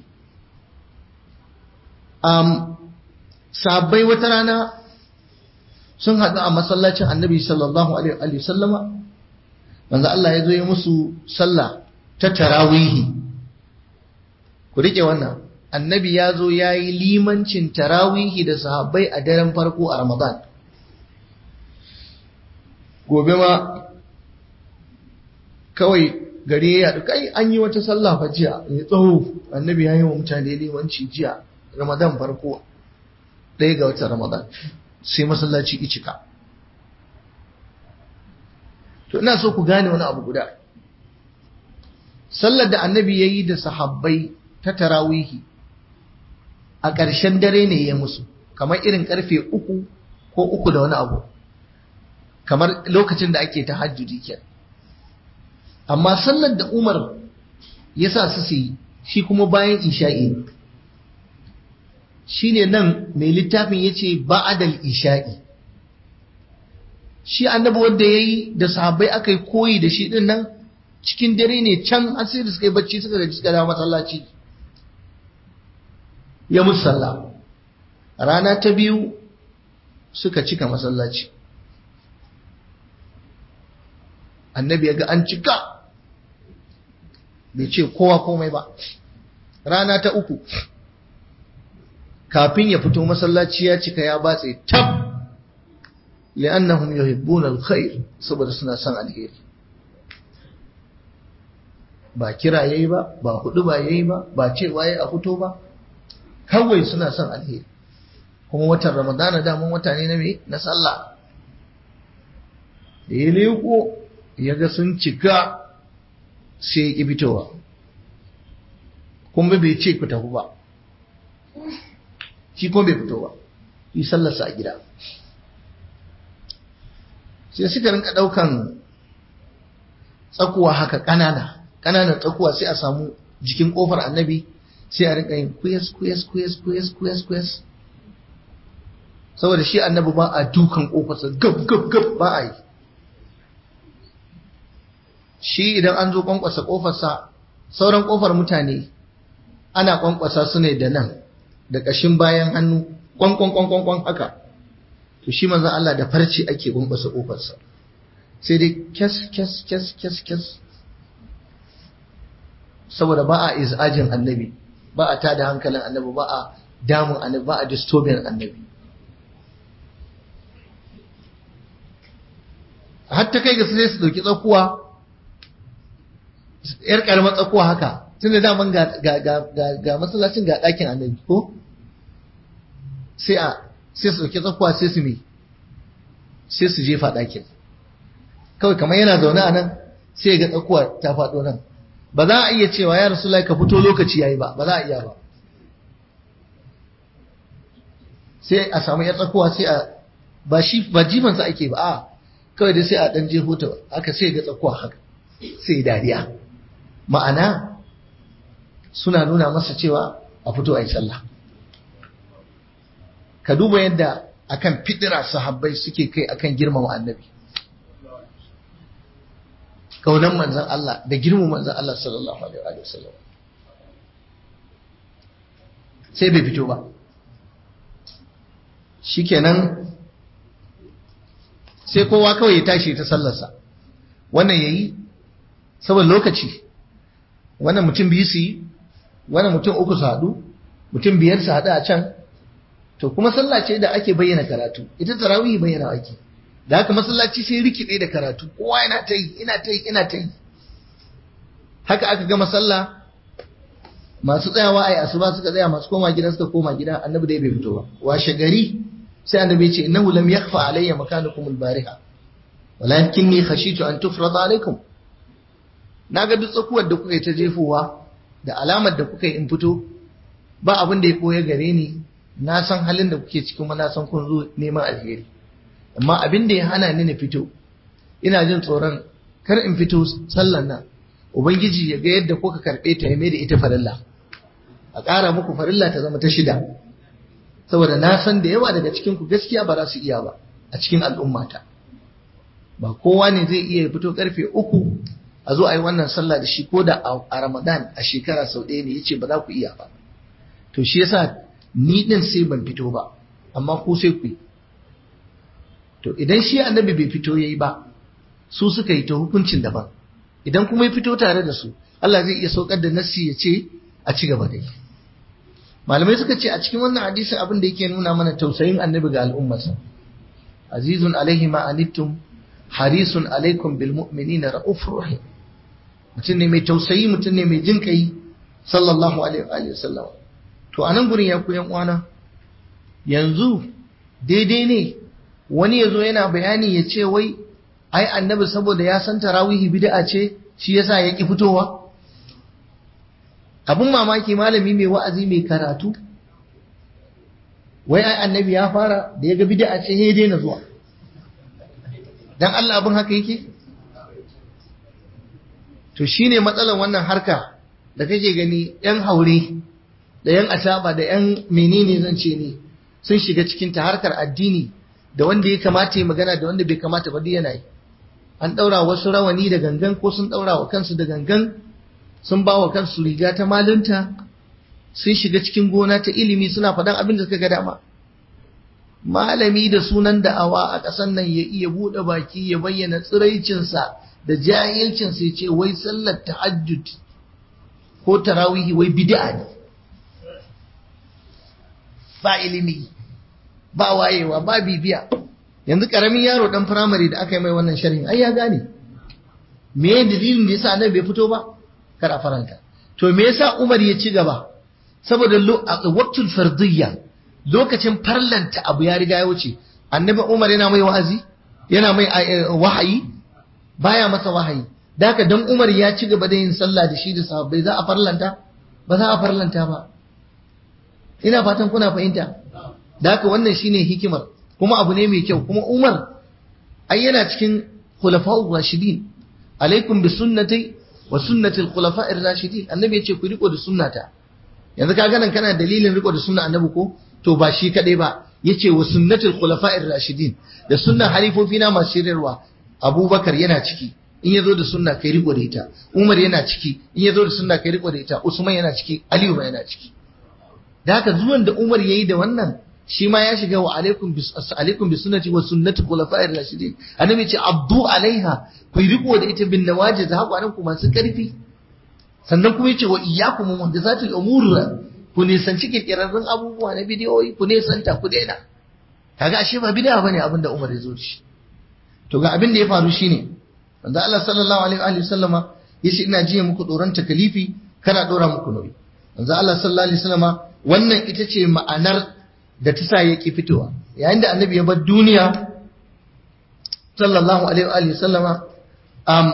um sahabbai wata rana sun haɗu a masallacin annabi sallallahu alaihi wa sallama manzo Allah ya zo ya musu sallah ta tarawihi ku rike wannan annabi ya zo ya yi limancin tarawihi da sahabbai a daren farko a ramadan gobe ma kawai gari ya yaɗu kai an yi wata sallah fa jiya ya tsawo annabi ya yi wa mutane limanci jiya ramadan farko ɗaya ga watan ramadan sai masallaci icika to ina so ku gane wani abu guda sallar da annabi ya yi da sahabbai ta tarawihi a ƙarshen dare ne ya musu kamar irin ƙarfe uku ko uku da wani abu kamar lokacin da ake tahajjudi kenan amma sallar da umar ya sa su yi shi kuma bayan isha'i ne shi ne nan mai littafin ya ce ba'adal isha'i shi annabi wanda ya yi da sahabbai aka yi koyi da shi ɗin nan cikin dare ne can har sai da suka yi bacci suka gaji suka dawo masallaci ya musu sallah rana ta biyu suka cika masallaci annabi ya ga an cika bai ce kowa komai ba rana ta uku kafin ya fito masallaci ya cika ya batse tab li'annahum yuhibbuna alkhair saboda suna son alheri ba kira yayi ba ba hudu ba yayi ba ba cewa yayi a fito ba kawai suna son alheri kuma watan ramadana daman wata ne na me na sallah da ya leko ya ga sun cika sai ya ƙi fitowa kuma bai ce ku tafi ba shi kuma bai fito ba yi sallarsa a gida sai suka rinka ɗaukan tsakuwa haka ƙanana ƙananan tsakuwa sai a samu jikin ƙofar annabi sai a rinka yin kuyas kuyas kuyas kuyas kuyas kuyas saboda shi annabi ba a dukan ƙofarsa gab gab gab ba a yi shi idan an zo kwankwasa ƙofarsa sauran ƙofar mutane ana kwankwasa su ne da nan da ƙashin bayan hannu kwankwan kwankwan kwan haka to shi manzon Allah da farci ake kwankwasa ƙofarsa sai dai kyas kyas kyas kyas kyas saboda ba a izajin annabi ba a tada hankalin annabi ba a damun annabi ba a disturbing annabi hatta kai ga sai su dauki tsakuwa yar karamar tsakuwa haka tun da daman ga ga masallacin ga ɗakin annabi ko sai a sai su dauki tsakuwa sai su mi sai su jefa ɗakin kawai kamar yana zaune a nan sai ga tsakuwa ta faɗo nan ba za a iya cewa ya rasu ka fito lokaci yayi ba ba za a iya ba sai a samu ya tsakuwa sai a ba shi ba jifansa ake ba a kawai dai sai a ɗan jefo ta aka sai ga tsakuwa haka sai dariya ma'ana suna nuna masa cewa a fito a yi sallah ka duba yadda akan fidira sahabbai suke kai akan girmama annabi kaunan manzan Allah da girmama manzan Allah sallallahu alaihi wa sallam sai bai fito ba shikenan sai kowa kawai ya tashi ta sallarsa wannan yayi saboda lokaci wannan mutum biyu su yi wannan mutum uku su haɗu mutum biyar su haɗu a can to kuma sallah ce da ake bayyana karatu ita tarawih bayyana ake da haka masallaci sai rikide da karatu kowa yana ta yi ina ta yi ina ta yi haka aka gama sallah masu tsayawa a yi asuba suka tsaya masu koma gida suka koma gida annabi dai bai fito ba washe gari sai annabi ya ce innahu lam yakhfa alayya makanukum al-bariha walakinni khashitu an tufrada alaykum naga duk tsakuwar da kuka yi ta jefowa da alamar da kuka yi in fito ba abin da ya koya gare ni na san halin da kuke cikin na san kun zo neman alheri amma abin da ya hana ni na fito ina jin tsoron kar in fito sallan nan ubangiji ya ga yadda kuka karɓe ta ya mai da ita farilla a ƙara muku farilla ta zama ta shida saboda na san da yawa daga cikin ku gaskiya ba za su iya ba a cikin al'ummata ba kowa ne zai iya fito karfe uku a zo a yi wannan sallah da shi ko da a ramadan a shekara sau ɗaya ne ya ce ba za ku iya ba to shi yasa ni ɗin sai ban fito ba amma ku sai ku yi to idan shi annabi bai fito yayi ba su suka yi ta hukuncin daban idan kuma ya fito tare da su Allah zai iya saukar da nassi ya ce a ci gaba da yi malamai suka ce a cikin wannan hadisi abin da yake nuna mana tausayin annabi ga al'ummarsa azizun alaihi ma anittum harisun alaikum bil mu'minina raufur rahim mutum ne mai tausayi mutum ne mai jin kai sallallahu alaihi wa sallam to anan gurin ya ku yan uwana yanzu daidai ne wani ya zo yana bayani ya ce wai ai annabi saboda ya san tarawihi bid'a ce shi yasa ya ki fitowa abun mamaki malami mai wa'azi mai karatu wai ai annabi ya fara da ya ga bid'a ce ya daina zuwa dan Allah abin haka yake to shine matsalar wannan harka da kake gani yan haure da yan asaba da yan menene zan ce ne sun shiga cikin ta harkar addini da wanda ya kamata ya magana da wanda bai kamata ba yana yi an ɗaura wasu rawani da gangan ko sun ɗaura wa kansu da gangan sun ba wa kansu riga ta malunta sun shiga cikin gona ta ilimi suna faɗan abin da suka ga dama malami da sunan da'awa a ƙasar nan ya iya buɗe baki ya bayyana tsiraicinsa da jahilcinsa ya ce wai sallar tahajjud ko tarawihi wai bid'a ne ba ilimi ba wayewa ba bibiya yanzu karamin yaro dan firamare da aka yi mai wannan sharhin ai ya gane me dalilin da yasa annabi bai fito ba kar a faranta to me yasa Umar ya ci gaba saboda waqtul fardiyya lokacin farlanta abu ya riga ya wuce annabi Umar yana mai wa'azi yana mai wahayi baya masa wahayi da haka dan Umar ya ci gaba da yin sallah da shi da sahabbai za a farlanta ba za a farlanta ba ina fatan kuna fahimta da haka wannan shine hikimar kuma abu ne mai kyau kuma Umar ai yana cikin khulafa'ur rashidin alaikum bi sunnati wa sunnati al-khulafa'ir rashidin annabi yace ku riko da sunnata yanzu ka ganin kana dalilin riko da sunna annabi ko to ba shi kadai ba yace wa sunnatul khulafa'ir rashidin da sunnan halifofi na masu shirarwa Abubakar yana ciki in yazo da sunna kai riko da ita Umar yana ciki in yazo da sunna kai riko da ita Usman yana ciki Aliyu ma yana ciki da haka zuwan da Umar yayi da wannan shi ma ya shiga wa alaikum bis alaikum bi sunnati wa sunnati khulafa'ir rashidin annabi ce abdu alaiha ku riko da ita bin nawajiz haƙwaran ku masu karfi sannan kuma yace wa iyyakum muhdathatil umur ku nisanci kirkirarrun abubuwa na bidiyoyi ku nisanta ku daina kaga ashe ba bid'a bane abin da Umar ya zo shi to ga abin da ya faru shine manzo Allah sallallahu alaihi wa sallama yace ina jiya muku doron takalifi kana dora muku nauyi manzo Allah sallallahu alaihi wa sallama wannan ita ce ma'anar da ta sa yake fitowa yayin da annabi ya bar duniya sallallahu alaihi wa sallama um,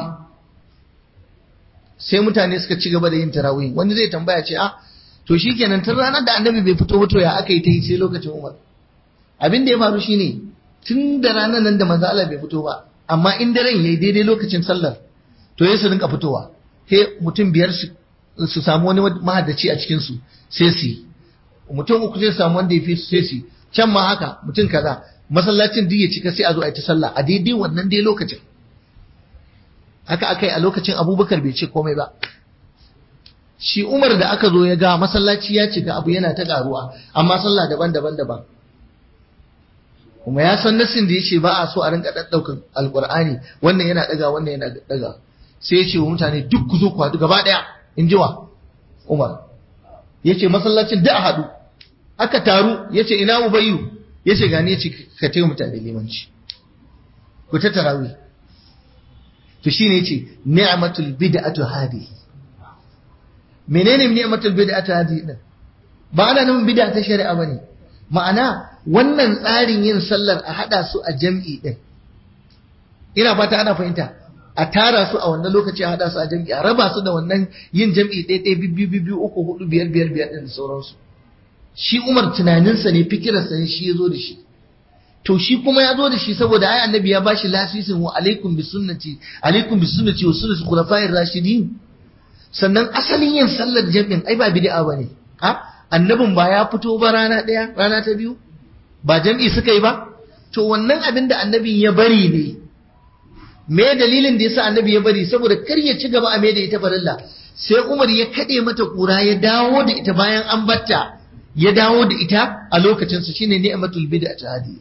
sai mutane suka ci gaba da yin tarawih wani zai tambaya ce ah to shikenan tun ranar da annabi bai fito fito ya aka yi ta yi sai lokacin umar abin da ya faru shine tun da ranar nan da manzo Allah bai fito ba amma in daren yayi daidai lokacin sallar to ya su rinka fitowa sai mutum biyar su samu wani mahaddaci a cikin su sai su yi mutum uku sai samu wanda ya fi sai su can ma haka mutum kaza masallacin duk ya cika sai a zo a yi ta sallah a daidai wannan dai lokacin haka aka yi a lokacin abubakar bai ce komai ba shi umar da aka zo ya ga masallaci ya cika abu yana ta karuwa amma sallah daban-daban daban kuma ya san nasin da ya ce ba a so a rinka ɗaɗɗaukan alƙur'ani wannan yana ɗaga wannan yana ɗaga sai ya ce wa mutane duk ku zo ku haɗu gaba ɗaya in ji wa umar ya ce masallacin da a haɗu aka taru ya ce ina ubayu ya ce gani ya ce ka taimu mutane limanci ku ta tarawih to shine yace ni'matul bid'atu hadi menene ni'matul bid'atu hadi din ba ana nan bid'a ta shari'a bane ma'ana wannan tsarin yin sallar a hada su a jam'i din ina fata ana fahimta a tara su a wannan lokaci a hada su a jam'i a raba su da wannan yin jam'i ɗaya ɗaya biyu biyu uku hudu biyar biyar biyar din da sauransu shi Umar tunaninsa ne fikirarsa ne shi ya zo da shi to shi kuma ya zo da shi saboda ai annabi ya bashi lasisin wa alaikum bi sunnati alaikum bi sunnati wa sunnati khulafa'ir rashidin sannan asalin yin sallar jami'in ai ba bid'a bane ha annabin ba ya fito ba rana daya rana ta biyu ba jami'i suka yi ba to wannan abin da annabin ya bari ne me dalilin da yasa annabi ya bari saboda kar ya ci gaba a me da ita farilla sai Umar ya kade mata kura ya dawo da ita bayan an batta ya dawo da ita a lokacin su shine ni'matul bid'a ta hadi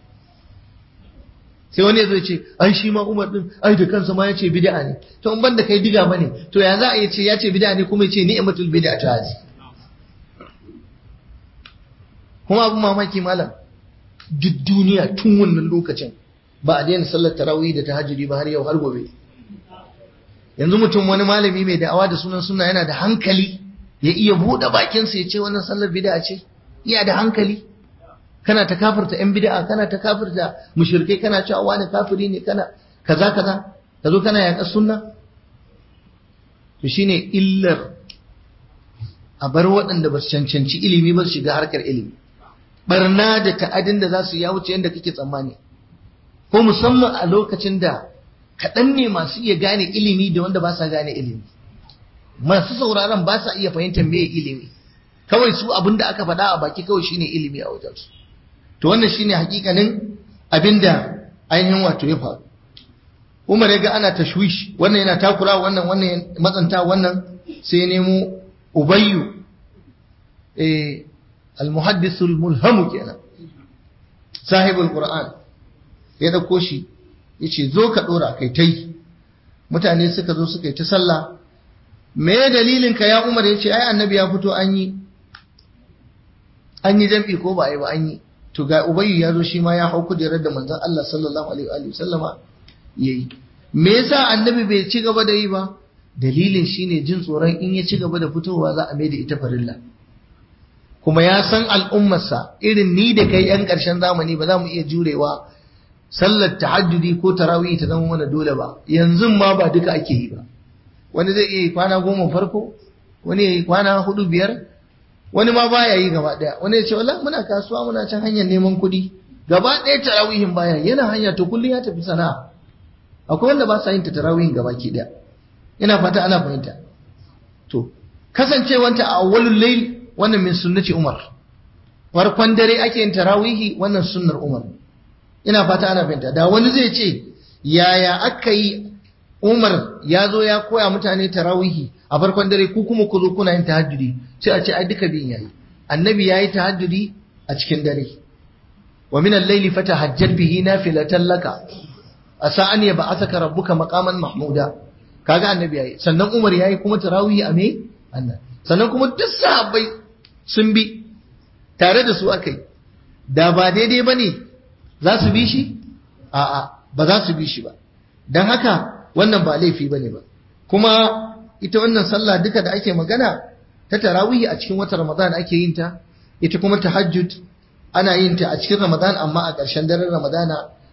sai wani zai ce ai shi ma Umar din ai da kansa ma yace bid'a ne to in banda kai diga bane to ya za a yi ce yace bid'a ne kuma yace ni'matul bid'a ta hadi kuma abun mamaki malam duk duniya tun wannan lokacin ba a daina sallar tarawih da tahajjudi ba har yau har gobe yanzu mutum wani malami mai da'awa da sunan sunna yana da hankali ya iya buɗe bakinsa ya ce wannan sallar bid'a ce iya da hankali kana ta kafirta yan bid'a kana ta kafirta mushrikai kana cewa wani kafiri ne kana kaza kaza ka zo kana yaƙar sunna to shine illar a bar waɗanda ba su cancanci ilimi ba su shiga harkar ilimi barna da ta'adin da za su ya wuce yadda kake tsammani ko musamman a lokacin da kaɗan ne masu iya gane ilimi da wanda ba sa gane ilimi masu sauraron ba sa iya fahimtar me ilimi kawai su abin da aka faɗa a baki kawai shine ilimi a wajensu to wannan shine hakikanin abin da ainihin wato ya faru Umar ya ga ana tashwish wannan yana takura wannan wannan matsanta wannan sai ya nemo Ubayyu eh al-muhaddisul mulhamu kenan sahibul qur'an ya dauko shi yace zo ka dora kai tai mutane suka zo suka yi ta sallah me dalilin ka ya Umar yace ai annabi ya fito an yi an yi jam'i ko ba ai ba an yi to ga ubayyu ya zo shi ma ya hau kujerar da manzon Allah sallallahu alaihi wa sallama yayi me yasa annabi bai ci gaba da yi ba dalilin shine jin tsoron in ya ci gaba da fitowa za a mai da ita farilla kuma ya san al'ummarsa irin ni da kai yan ƙarshen zamani ba za mu iya jurewa sallar tahajjudi ko tarawih ta zama mana dole ba yanzu ma ba duka ake yi ba wani zai iya yi kwana goma farko wani ya yi kwana hudu biyar wani ma baya yi gaba daya wani ya ce wallahi muna kasuwa muna can hanyar neman kuɗi gaba ɗaya tarawihin baya yana hanya to kullum ya tafi sana'a akwai wanda ba sa yin ta tarawihin gaba ki daya ina fata ana fahimta to kasancewanta a awwalul layl wannan min sunnati umar farkon dare ake yin tarawihi wannan sunnar umar ina fata ana fahimta da wani zai ce yaya aka yi umar ya zo ya koya mutane tarawihi a farkon dare ku kuma ku zo kuna yin tahajjudi sai a ce ai duka biyun yayi annabi yayi tahajjudi a cikin dare wa min al-layli fatahajjat bihi nafilatan laka asa an yab'athaka rabbuka maqaman mahmuda kaga annabi yayi sannan umar yayi kuma tarawih a me annan sannan kuma duk sahabbai sun bi tare da su akai da ba daidai bane za su bi shi a'a ba za su bi shi ba dan haka wannan ba laifi bane ba kuma ita wannan sallah duka da ake magana ta tarawih a cikin watan Ramadan ake yin ta ita kuma tahajjud ana yin ta a cikin Ramadan amma a ƙarshen daren Ramadana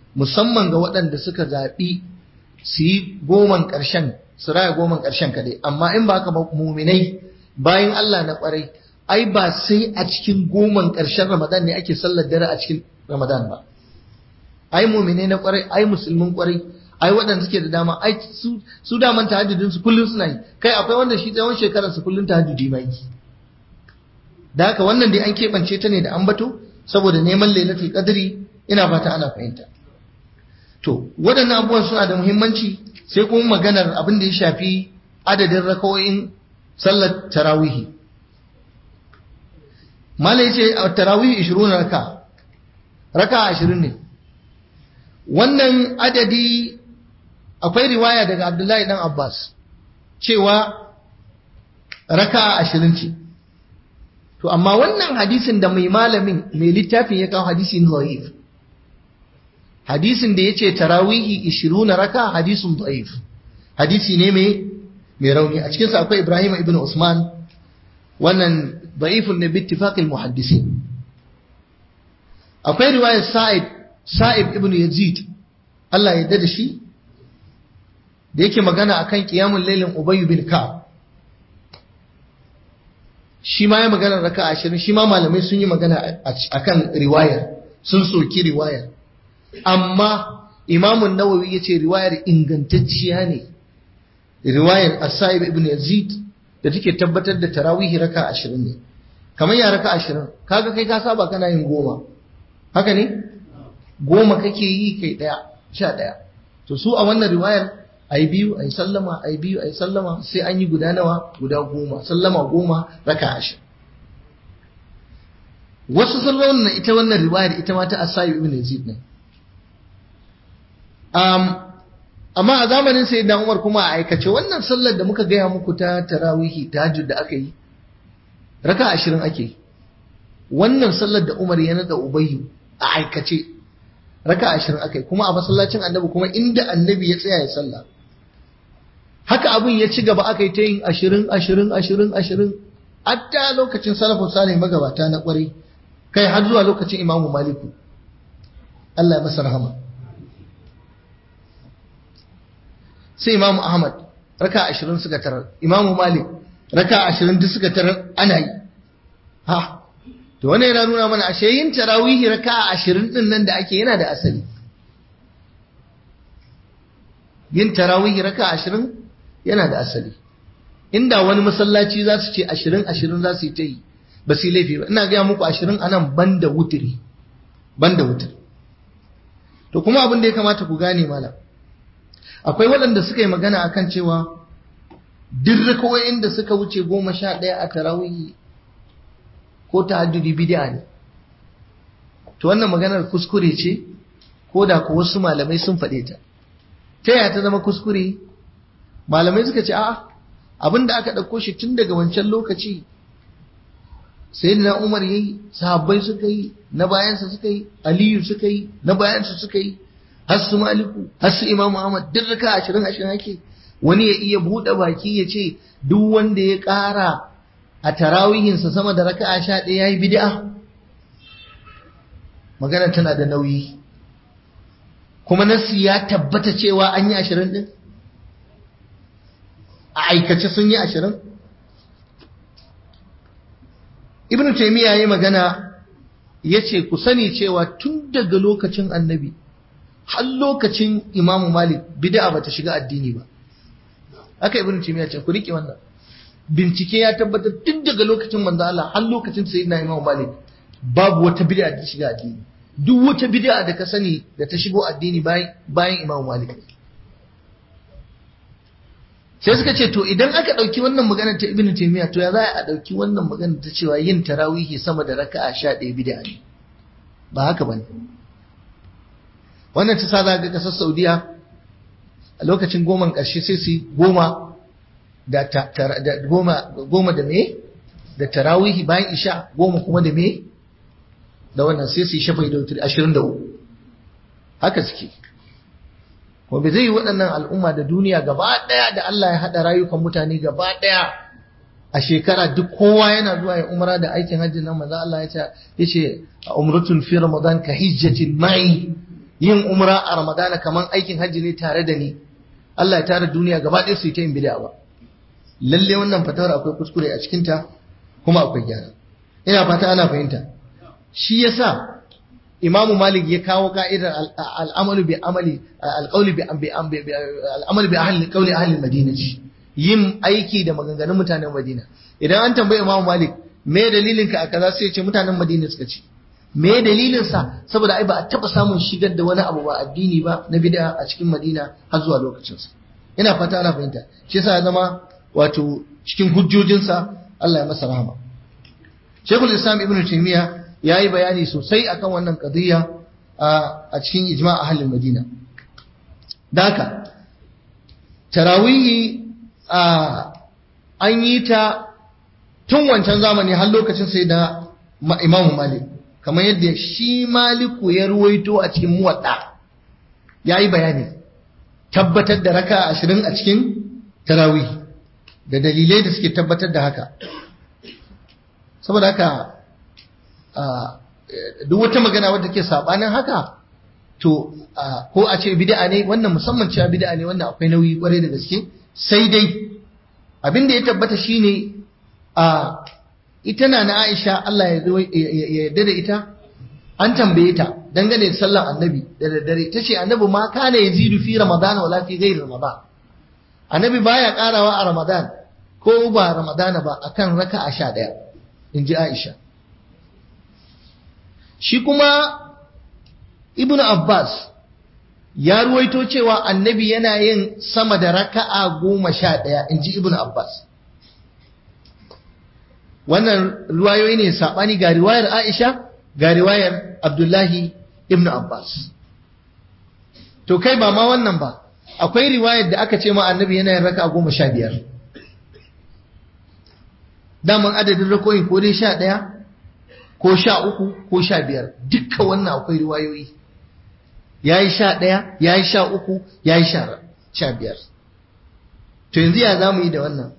musamman ga waɗanda suka zaɓi su yi goman ƙarshen su raya goman ƙarshen kaɗai amma in ba haka ba muminai bayan Allah na ƙwarai ai ba sai a cikin goman ƙarshen Ramadan ne ake sallar dare a cikin Ramadan ba ai muminai na ƙwarai ai musulmin ƙwarai ai waɗanda suke da dama ai su su daman tahajjudin su kullun suna yi kai akwai wanda shi tsawon shekarar su kullun tahajjudi mai da haka wannan dai an keɓance ta ne da ambato saboda neman lailatul qadri ina fata ana fahimta to waɗannan abubuwan suna da muhimmanci sai kuma maganar abin da ya shafi adadin rakawoyin sallar tarawihi mala yace a tarawihi 20 raka raka 20 ne wannan adadi akwai riwaya daga Abdullahi dan Abbas cewa raka 20 ce To amma wannan hadisin da mai malamin mai littafin ya kawo hadisin dhaif. Hadisin da yace tarawihi 20 raka hadisin dhaif. Hadisi ne mai mai rauni a cikin sa akwai Ibrahim ibn Usman wannan dhaifun ne bi ittifaqil muhaddisin. Akwai riwayar Sa'id Sa'id ibn Yazid Allah ya da shi da yake magana akan qiyamul lailin Ubay bin Ka'ab shi ma ya magana raka ashirin shi ma malamai sun yi magana a kan riwayar sun soki riwayar amma imamun nawawi ya ce riwayar ingantacciya ne riwayar asa'ib ibn yazid da take tabbatar da tarawihi raka ashirin ne kamar ya raka ashirin kaga kai ka saba kana yin goma haka ne goma kake yi kai ɗaya sha ɗaya to su a wannan riwayar ai biyu ai sallama ai biyu ai sallama sai an yi guda nawa guda goma sallama goma raka ashirin wasu sun raunana ita wannan riwayar ita ma ta asayu ibn yazid ne um, amma a zamanin sai da umar kuma a aikace wannan sallar da muka gaya muku ta tarawihi tahajjud da aka yi raka ashirin ake yi wannan sallar da umar ya nada ubayyu a aikace raka ashirin aka yi kuma a masallacin annabi kuma inda annabi ya tsaya ya sallah haka abin ya ci gaba aka yi ta yin ashirin ashirin ashirin ashirin hatta lokacin salafin salih magabata na kwarai kai har zuwa lokacin imamu maliku Allah ya masa rahama sai imamu ahmad raka ashirin suka tarar imamu malik raka ashirin duk suka tarar ana yi ha to wannan yana nuna mana ashe yin tarawihi raka ashirin din nan da ake yana da asali yin tarawihi raka ashirin yana da asali inda wani masallaci za su ce ashirin ashirin za su yi ta yi ba su yi laifi ba ina gaya muku ashirin a nan ban da wutiri ban da wutiri to kuma abin da ya kamata ku gane malam akwai waɗanda suka yi magana akan cewa duk rakawoyin da suka wuce goma sha ɗaya a tarawihi ko tahajjudi bid'a ne to wannan maganar kuskure ce ko da ko wasu malamai sun faɗe ta ta yaya ta zama kuskure malamai suka ce a'a abin da aka ɗauko shi tun daga wancan lokaci sai na umar yayi sahabbai suka yi na bayansa suka yi aliyu suka yi na bayansa suka yi har su maliku har su imamu ahmad duk raka ashirin ashirin ake wani ya iya buɗe baki ya ce duk wanda ya ƙara a tarawihinsa sama da raka'a sha ɗaya ya yi bid'a magana tana da nauyi kuma nasi ya tabbata cewa an yi ashirin ɗin a aikace sun yi ashirin ibn taimiyya ya yi magana ya ce ku sani cewa tun daga lokacin annabi har lokacin imamu malik bid'a ba ta shiga addini ba haka ibn taimiyya ce ku riƙe wannan bincike ya tabbatar tun daga lokacin manzo Allah har lokacin sayyidina imamu malik babu wata bid'a da ta shiga addini duk wata bid'a da ka sani da ta shigo addini bayan imamu malik sai suka ce to idan aka ɗauki wannan magana ta ibnu taymiya to ya za a ɗauki wannan magana ta cewa yin tarawihi sama da raka'a sha ɗaya bid'a ne ba haka bane wannan ta sa za ga kasar saudiya a lokacin goman ƙarshe sai su goma da goma goma da me da tarawihi bayan isha goma kuma da me da wannan sai su yi shafai da wutar ashirin da uku haka suke kuma bai zai yi waɗannan al'umma da duniya gaba ɗaya da Allah ya haɗa rayukan mutane gaba ɗaya a shekara duk kowa yana zuwa ya umara da aikin hajji nan maza Allah ya ce a umratun fi ramadan ka hijjatin ma'i yin umra a ramadana kaman aikin hajji ne tare da ni Allah ya tara duniya gaba ɗaya su yi ta yin bid'a ba lalle wannan fatawar akwai kuskure a cikin ta kuma akwai gyara ina fata ana fahimta shi yasa Imamu Malik ya kawo ka'idar al'amalu bi amali alqawli bi al'amalu bi ahli qawli ahli madina yin aiki da maganganun mutanen Madina idan an tambayi Imamu Malik me dalilin ka a kaza sai ya ce mutanen Madina suka ce me dalilin sa saboda ai ba a taba samun shigar da wani abu ba addini ba na bid'a a cikin Madina har zuwa lokacin sa ina fata ana fahimta shi yasa ya zama wato cikin hujjojin sa Allah ya masa rahama Sheikhul Islam Ibn Taymiyyah yayi bayani sosai akan wannan qadiyya a cikin ijma' ahlul Madina daka tarawihi an yi ta tun wancan zamani har lokacin sai da Imam Malik kamar yadda shi Maliku ya ruwaito a cikin muwadda yayi bayani tabbatar da raka ashirin a cikin tarawih da dalilai da suke tabbatar da haka saboda haka duk wata magana wadda ke sabanin haka to ko a ce bid'a ne wannan musamman cewa bid'a ne wannan akwai nauyi kwarai da gaske sai dai abin da ya tabbata shine a ita na na Aisha Allah ya yarda da ita an tambaye ta dangane da sallar annabi da daddare ta ce annabi ma kana yazidu fi ramadan wala fi ghairi ramadan annabi baya karawa a ramadan ko ba ramadan ba akan raka'a 11 inji Aisha shi kuma ibnu Abbas ya ruwaito cewa annabi yana yin sama da raka'a goma sha ɗaya in ji ibn Abbas. Wannan ruwayoyi ne saɓani ga riwayar Aisha ga riwayar Abdullahi ibn Abbas. To kai ba ma wannan ba, akwai riwayar da aka ce ma annabi yana yin raka'a goma sha biyar. Daman adadin rakoyin ko dai sha ɗaya, ko sha uku, ko sha biyar, dukka wannan akwai riwayoyi. ya yi sha ɗaya ya yi sha uku ya yi sha biyar to yanzu ya za mu yi da wannan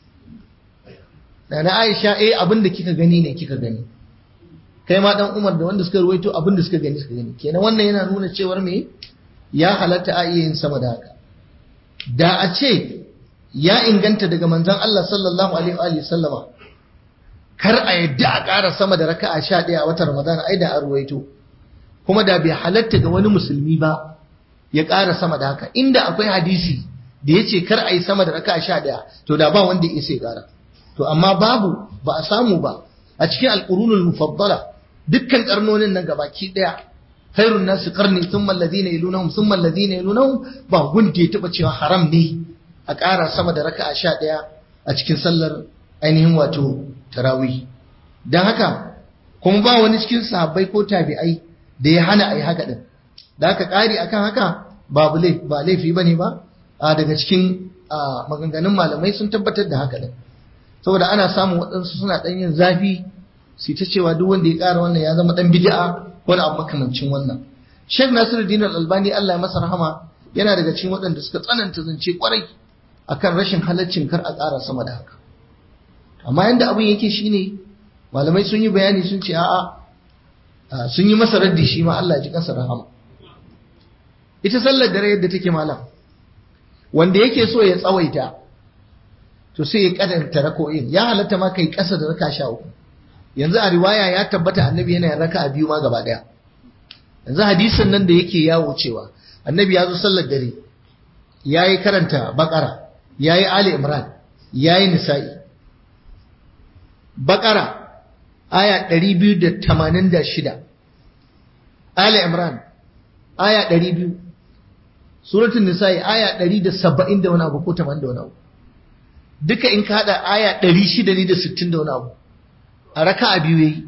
da na aisha eh abin da kika gani ne kika gani kai ma dan umar da wanda suka ruwaito abin da suka gani suka gani kenan wannan yana nuna cewar me ya halatta a iya yin sama da haka da a ce ya inganta daga manzon Allah sallallahu alaihi wa sallama kar a yadda a ƙara sama da raka'a sha ɗaya a watan Ramadan ai da an ruwaito kuma da bai halatta ga wani musulmi ba ya ƙara sama da haka inda akwai hadisi da ya ce kar a yi sama da raka sha ɗaya to da ba wanda ya isa ya ƙara to amma babu ba a samu ba a cikin alƙurunul mufaddala dukkan ƙarnonin nan gabaki ɗaya khairun nasu qarni thumma alladhina yalunahum thumma alladhina yalunahum ba gunde ya taɓa cewa haram ne a ƙara sama da raka sha ɗaya a cikin sallar ainihin wato tarawih dan haka kuma ba wani cikin sahabbai ko tabi'ai da ya hana a yi haka ɗin da aka ƙari akan haka babu ba laifi ba ne ba a daga cikin maganganun malamai sun tabbatar da haka ɗin saboda ana samun waɗansu suna ɗan yin zafi su ta cewa duk wanda ya ƙara wannan ya zama ɗan bid'a wani abu makamancin wannan Sheikh Nasiruddin Al-Albani Allah ya masa rahama yana daga cikin waɗanda suka tsananta zance kwarai akan rashin halaccin kar a ƙara sama da haka amma yanda abin yake shine malamai sun yi bayani sun ce a'a sun yi masa raddi shi ma Allah ji kansa rahama ita sallar dare yadda take malam wanda yake so ya tsawaita to sai ya kadanta rako'in ya halatta ma kai kasa da raka sha uku yanzu a riwaya ya tabbata annabi yana raka a biyu ma gaba daya yanzu hadisin nan da yake yawo cewa annabi ya zo sallar dare ya yi karanta bakara ya yi ali imran ya yi nisa'i bakara aya 286 Ali Imran aya 200 suratul nisa'i aya 170 da wani abu ko 80 da wani abu duka in ka hada aya 660 da wani abu a raka'a biyu yayi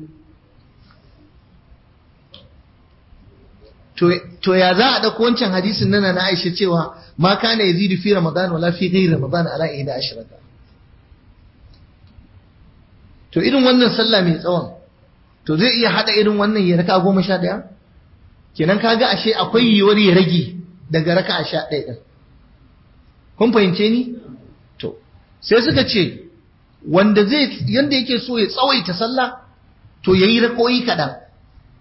to to ya za a dauko wancan hadisin nana na Aisha cewa ma kana yazidu fi ramadan wala fi ghairi ramadan ala 11 to irin wannan sallah mai tsawon to zai iya hada irin wannan ya raka goma sha ɗaya kenan kaga ashe akwai yiwuwar ya rage daga raka a sha ɗaya ɗin kun fahimce ni to sai suka ce wanda zai yanda yake so ya tsawaita sallah to yayi rakoyi kaɗan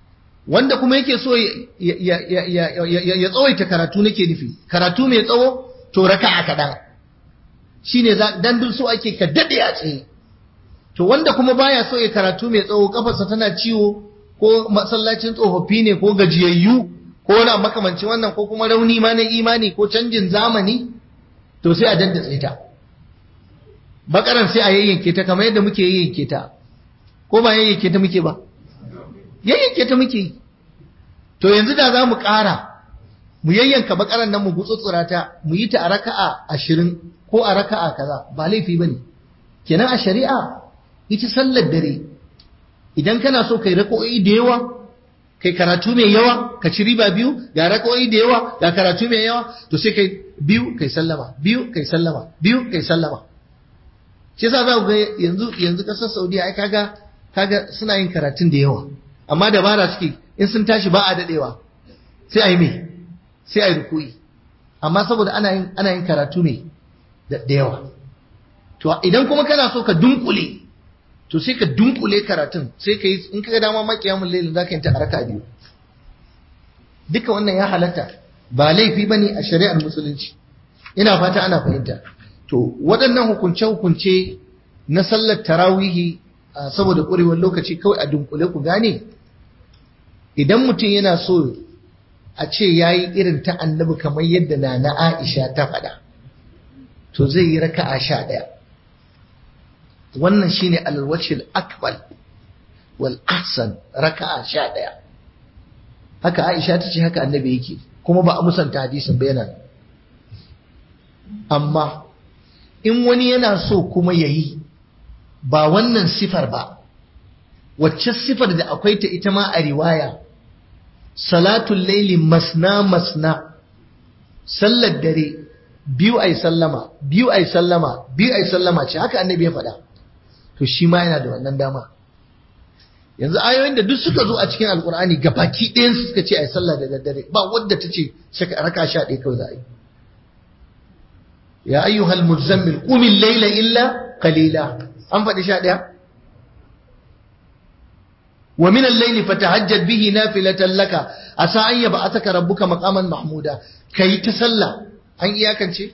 wanda kuma yake so ya tsawaita karatu nake nufi karatu mai tsawo to raka'a kaɗan shine dan duk so ake ka daɗe a tsaye to wanda kuma baya so ya karatu mai tsawo kafarsa tana ciwo ko masallacin tsofaffi ne ko gajiyayyu ko wani makamancin wannan ko kuma rauni ma na imani ko canjin zamani to sai a daddatse ta bakaran sai a yayyanke ta kamar yadda muke yayyanke ta ko ba yayyanke ta muke ba yayyanke ta muke to yanzu da za mu ƙara mu yayyanka bakaran nan mu gutsutsura ta mu yi ta a raka'a ashirin ko a raka'a kaza ba laifi bane kenan a shari'a ita sallar dare idan kana so kai rako'i da yawa kai karatu mai yawa ka ci riba biyu ga rako'i da yawa ga karatu mai yawa to sai kai biyu kai sallama biyu kai sallama biyu kai sallama shi yasa za ku ga yanzu yanzu kasar Saudiya ai kaga kaga suna yin karatun da yawa amma dabara suke in sun tashi ba a dadewa sai a yi me sai a yi ruku'i amma saboda ana yin ana yin karatu ne da yawa to idan kuma kana so ka dunkule to sai ka dunkule karatun sai ka yi in ka ga dama makiyamun lailin za ka yi ta araka biyu duka wannan ya halatta ba laifi ba ne a shari'ar musulunci ina fata ana fahimta to waɗannan hukunce-hukunce na sallar tarawihi saboda ƙurewar lokaci kawai a dunkule ku gane idan mutum yana so a ce ya yi irin ta annabi kamar yadda na na aisha ta faɗa to zai yi raka'a sha ɗaya wannan shine alwacil akbal wal ahsan raka'a sha ɗaya haka aisha ta ce haka annabi yake kuma ba a musanta hadisin bayanan amma in wani yana so kuma ya yi ba wannan sifar ba wacce sifar da akwai ta ita ma a riwaya salatul laili masna masna sallar dare biyu ai sallama biyu ai sallama biyu ai sallama ce haka annabi ya faɗa to shi ma yana da wannan dama yanzu ayoyin da duk suka zo a cikin alkur'ani ga baki ɗayan su suka ce ai sallah da daddare ba wadda ta ce raka sha ɗaya kawai za a yi ya ayyuhal muzammil qumil layla illa qalila an faɗi sha ɗaya wa min al-layli fatahajjad bihi nafilatan laka asa an yab'athaka rabbuka maqaman mahmuda kai ta sallah an iyakance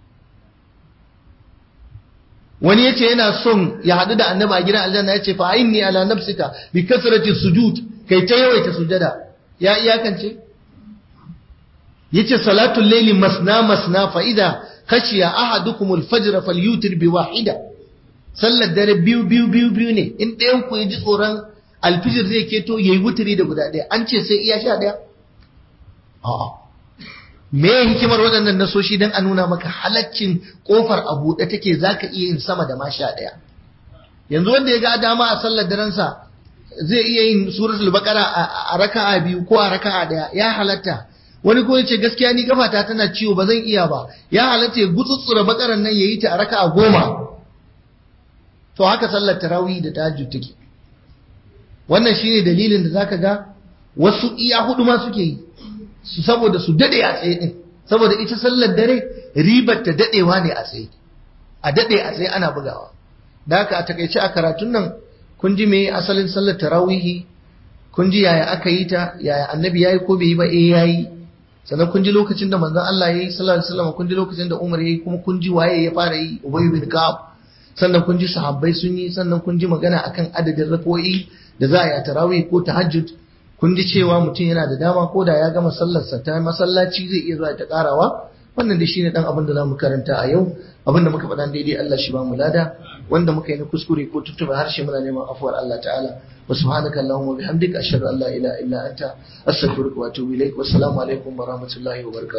wani yace yana son ya hadu da annabi a gidan aljanna yace fa inni ala nafsika bi kasrati sujud kai ta yawaita sujada ya iyakance yace salatul layli masna masna fa idha khashiya ahadukum al-fajr falyutir bi wahida sallar dare biyu biyu biyu biyu ne in ɗayan ku ji tsoron alfijir zai keto yayi wuturi da guda ɗaya an ce sai iya sha ɗaya a'a me hikimar waɗannan nasoshi don a nuna maka halaccin ƙofar a buɗe take za ka iya yin sama da ma sha ɗaya yanzu wanda ya ga dama a sallar darensa zai iya yin suratul baqara a raka'a biyu ko a raka'a ɗaya ya halatta wani ko yace gaskiya ni kafata tana ciwo ba zan iya ba ya halatta ya gutsutsura bakaran nan yayi ta a raka'a goma to haka sallar tarawih da tahajjud take wannan shine dalilin da zaka ga wasu iya hudu ma suke yi saboda su dade a tsaye din saboda ita sallar dare ribar ta dadewa ne a tsaye a dade a tsaye ana bugawa da haka a takaice a karatun nan kun ji me asalin sallar tarawihi kun ji yaya aka yi ta yaya annabi yayi ko bai yi ba eh yayi sannan kun ji lokacin da manzon Allah yayi sallallahu alaihi wasallam kun ji lokacin da Umar yayi kuma kun ji waye ya fara yi Ubay bin Ka'ab sannan kun ji sahabbai sun yi sannan kun ji magana akan adadin rak'o'i da za a yi a tarawih ko tahajjud kun ji cewa mutum yana da dama ko da ya gama sallarsa ta masallaci zai iya zuwa ta karawa wannan da shine dan abin da zamu karanta a yau abin da muka faɗa daidai Allah shi ba mu lada wanda muka yi na kuskure ko tuttuba harshe muna neman afuwar Allah ta'ala wa subhanaka allahumma bihamdika ashhadu an la ilaha illa anta astaghfiruka wa atubu ilaik wa assalamu alaikum wa rahmatullahi wa barakatuh